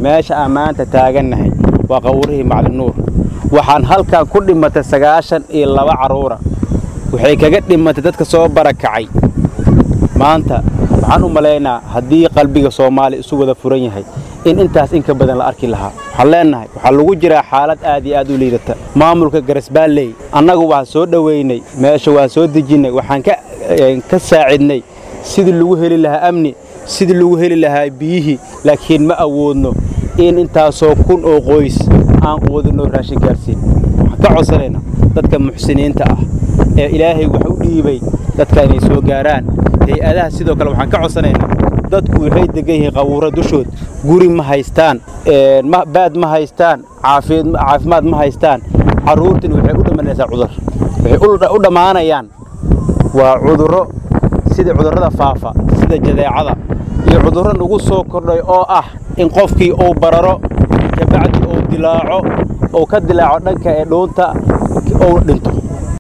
meesha aan maanta taagannahay waa qawrihii maclinuur waxaan halkan ku dhimatay sagaashan iyo laba carruura waxay kaga dhimatay dadka soo barakacay maanta waxaan u malaynaa haddii qalbiga soomaaliya isu wada furan yahay in intaas in ka badan la arki lahaa waxaan leennahay waxaa lagu jiraa xaalad aad iyo aad u liidata maamulka garasbaalley annagu waan soo dhowaynay meesha waan soo dejinnay waxaan ka saacidnay sidii lagu heli lahaa amni sidii lagu heli lahaa biyihii laakiin ma awoodno in intaasoo kun oo qoys aan quudinoo raashin gaarsiin waxaan ka codsanaynaa dadka muxsiniinta ah ee ilaahay wax u dhiibay dadka inay soo gaaraan hay-adaha sidoo kale waxaan ka codsanaynaa dadku waxay degan yihiin qawuuro dushood guri ma haystaan baad ma haystaan caafimaad ma haystaan carruurtina waxay u dhammaanaysaa cudur waxay u dhammaanayaan waa cudurro sida cudurrada faafa sida jadeecada iyo cudurro nagu soo kordhay oo ah in qofkii uu bararo kabacdi uu dilaaco uu ka dilaaco dhanka ee dhuunta uu dhinto